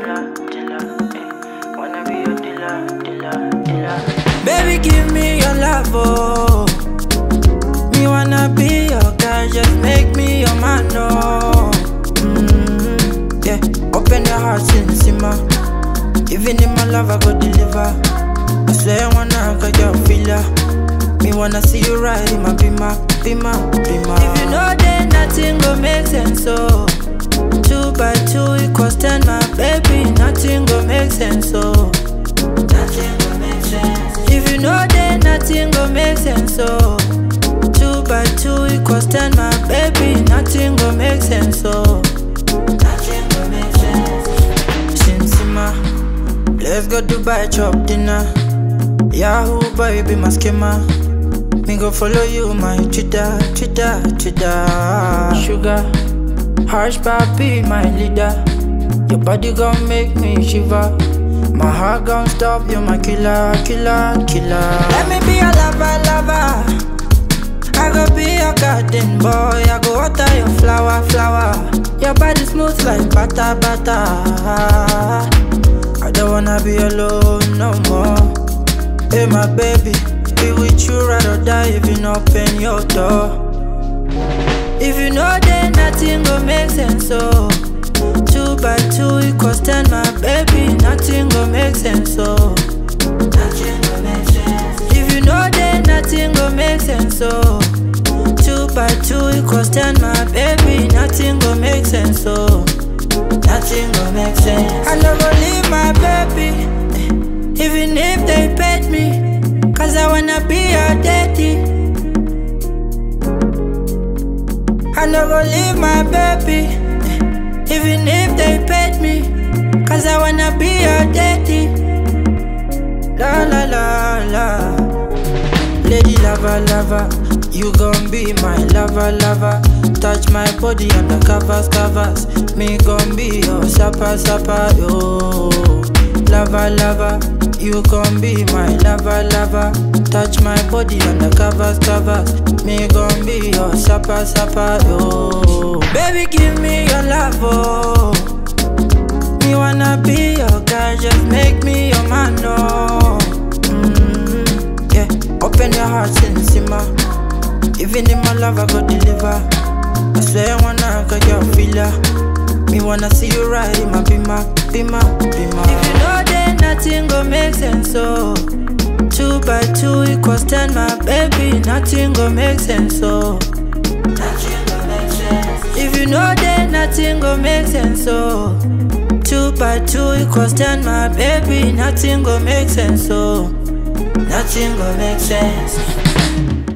dealer, dealer, eh. Wanna be your dealer, dealer, dealer. Baby, give me your love, oh. Me wanna be your guy, just make me your man, oh. Mm, yeah, open your heart, sin simmer. Even in my love, I go deliver. I swear I wanna get your feeler. Me wanna see you ride in my bima, bima, bima. If you know then nothing go make sense, so two by two equals ten, my baby. Nothing go make sense, so nothing go make sense. If you know then nothing go make sense, so two by two equals ten, my baby. Nothing go make sense, so nothing go make sense. Shinsima, let's go Dubai chop dinner. Yahoo boy be my schema. Me go follow you my Twitter, Twitter, Twitter. Sugar, harsh papi my leader. Your body gon' make me shiver. My heart gon' stop you, my killer, killer, killer. Let me be your lover, lover. I go be your garden boy. I go water your flower, flower. Your body smooth like butter, butter. I don't wanna be alone no more. Hey, my baby, be with you ride or die if you not open your door. If you know then nothing go make sense, so two by two equals ten, my baby, nothing go make sense, so nothing go make sense. If you know then nothing go make sense, so two by two equals ten, my baby, nothing go make sense, so nothing go make sense. I never leave my baby. Even if they paid me, cause I wanna be your daddy. I no go leave my baby, even if they paid me, cause I wanna be your daddy. La la la la, lady lover lover, you gon' be my lover lover. Touch my body on the covers covers, me gon' be your supper supper yo. Lover lover. You gon' be my lover, lover. Touch my body on the covers, covers. Me gon' be your supper, supper, yo. Baby, give me your love, oh. Me wanna be your guy, just make me your man, oh. Mm, yeah, open your heart, sin simmer. Even in my love, I go deliver. I swear I wanna get your feeler. Me wanna see you ride in my bima, bima, bima. If you know then nothing go make sense, so two by two equals ten, my baby. Nothing go make sense, so nothing go make sense. If you know then nothing go make sense, so two by two equals ten, my baby. Nothing go make sense, so nothing go make sense.